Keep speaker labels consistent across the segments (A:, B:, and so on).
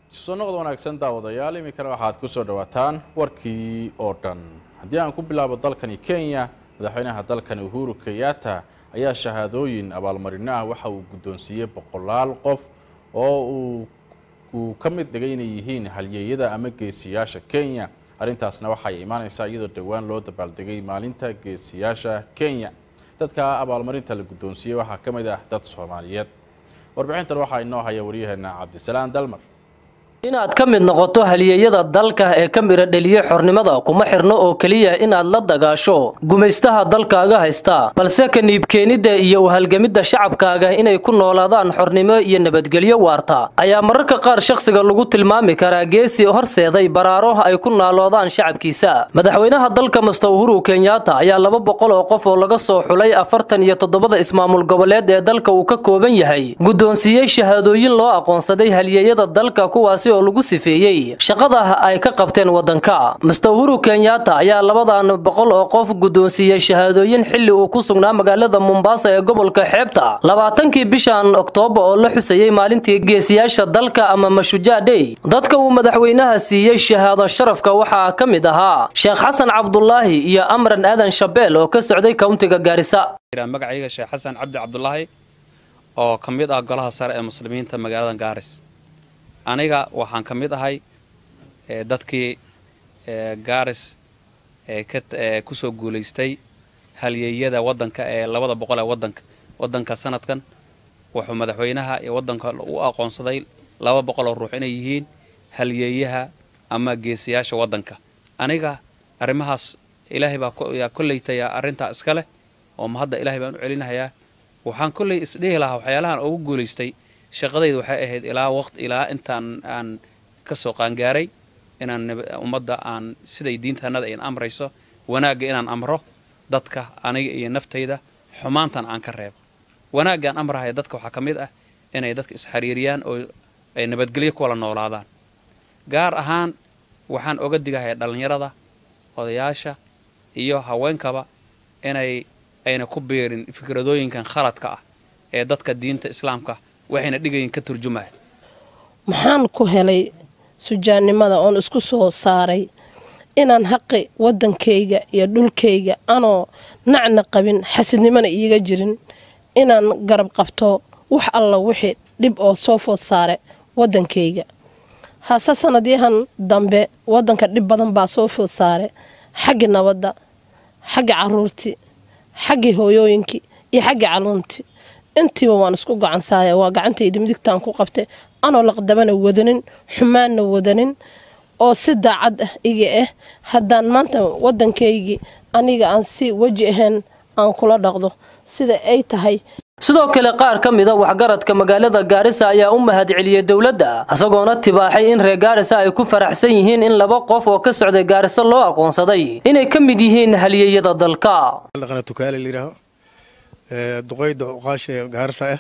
A: soo noqod wanaagsan daawadayaal iminkana waxaad ku soo dhowaataan warkii oo dhan haddii aan ku bilaabo dalkani kenya madaxweynaha dalkani uhuru kenyatta ayaa shahaadooyin abaalmarino ah waxa uu guddoonsiiyey boqolaal qof oo uu uu ka mid dhigay inay yihiin halyeeyada ama geesiyaasha kenya arrintaasna waxay imaanaysaa iyadoo dhowaan loo dabaaldegay maalinta geesiyaasha kenya dadka abaalmarinta la guddoonsiiyey waxaa ka mid ah dad soomaaliyeed warbixintan waxaa inoo haya waryaheena cabdisalaan dalmar
B: inaad ka mid noqoto halyeeyada dalka ee ka midha dheliye xornimada kuma xirno oo keliya inaad la dagaasho gumaystaha dalkaaga haysta balse ka niibkeenidda iyo u halgamidda shacabkaaga inay ku noolaadaan xornimo iyo nabadgelyo waarta ayaa mararka qaar shakhsiga lagu tilmaami karaa geesi horseeday baraaro ay ku naaloodaan shacabkiisa madaxweynaha dalka master uhuru kenyatta ayaa laba boqol oo qof oo laga soo xulay afartan iyo toddobada ismaamul goboleed ee dalka uu ka kooban yahay guddoonsiiyey shahaadooyin loo aqoonsaday halyeeyada dalka kuwaasi oo lagu sifeeyey shaqada ay ka qabteen waddanka master uhuru kenyatta ayaa labadan boqol oo qof guddoonsiiyey shahaadooyin xilli uu ku sugnaa magaalada mombasa ee gobolka xeebta labaatankii bishan oktoobar oo la xusayey maalintii geesiyaasha dalka ama mashujaa dhey dadka uu madaxweynaha siiyey shahaado sharafka waxaa ka mid ahaa sheekh xasan cabdulaahi iyo amran aadan shabeel oo ka socday kowntiga gaarisa
C: magacayga sheekh xasan cabdi cabdulaahi oo ka mid ah golaha sare ee muslimiinta magaalada gaaris aniga waxaan ka mid ahay dadkii gaaris ku soo guulaystay halyeeyada waddanka ee labada boqol ee wadanka waddanka sanadkan wuxuu madaxweynaha iyo waddanka u aqoonsaday laba boqol oo ruux inay yihiin halyeeyaha ama geesiyaasha waddanka aniga arrimahaas ilaahay baa yaa kollaytaya arrintaa iska leh oo ma hadda ilaahay baan u celinahayaa waxaan kollay isdhihi lahaa waxyaalahan ugu guulaystay shaqadayda waxay ahayd ilaa waqti ilaa intaan aan ka soo qaangaaray inaan ummadda aan siday diintanada in amrayso wanaagga inaan amro dadka aniga iyo naftayda xumaantan aan ka reebo wanaaggaan amrahaya dadka waxaa ka mid ah inay dadka isxariiriyaan oo ay nabadgelyo ku wala noolaadaan gaar ahaan waxaan oga digahaya dhallinyarada odayaasha iyo haweenkaba inay ayna ku biirin fikradooyinkan khaladka ah ee dadka diinta islaamka waxayna dhigayin ka turjumaya
D: maxaan ku helay sujaannimada oon isku soo saaray inaan xaqi waddankayga iyo dhulkayga anoo nacna qabin xasidnimona iiga jirin inaan garab qabto wax alla wixii dhib oo soo food saare waddankayga hase sanadyahan dambe waddanka dhib badan baa soo food saare xaggii nabadda xagga caruurtii xaggii hooyooyinkii iyo xaggii caluuntii intiiba waan isku gacansaaya waa gacantayda midigtaan ku qabtay anoo laqdabana wadanin xumaanna wadanin oo si daacad ah iga ah haddaan maanta waddankaygii aniga aan si weji ahayn aan kula dhaqdo sida ay tahay
B: sidoo kale qaar ka mida waxgaradka magaalada gaarisa ayaa u mahad celiyey dowladda isagoona tibaaxay in reer gaarisa ay ku faraxsan yihiin in laba qof oo ka socday gaariso loo aqoonsaday inay ka mid yihiin halyeeyada dalka
E: duqeyda cuqaasha ee gaarisa ah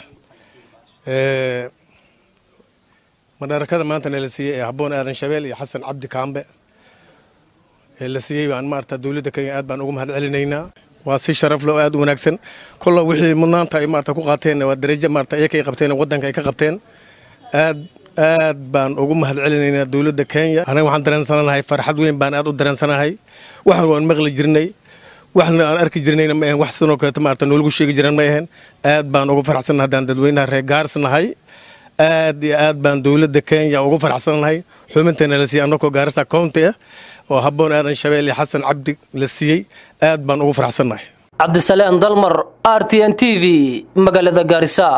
E: madharakada maanta na la siiyey ee habboon aadan shabeel iyo xasan cabdi kaambe ee la siiyey baan maarata dowladda kenya aad baan ugu mahad celinaynaa waa si sharaf leh oo aad u wanaagsan kolla wixii mudnaanta ay maarata ku qaateen waa darajo maarata iyaka ay qabteen waddanka ay ka qabteen aad aad baan ugu mahad celinaynaa dowladda kenya anaga waxaan dareensanahay farxad weyn baan aad u dareensanahay waxaan waan maqli jirnay waxna aan arki jirnayna ma ahen wax sidoo kaleeta maarata noolagu sheegi jiraan ma ahen aad baan ugu faraxsannahay haddaan dadweynaha reer gaaris nahay aad iyo aad baan dowladda kenya ugu faraxsannahay xubinteena la siiyey annagoo gaarisa county ah oo habboon aadan shabeel iyo xasan cabdi la siiyey aad baan ugu faraxsannahay
B: cabdisalaan dalmar r t n t v magaalada gaarisa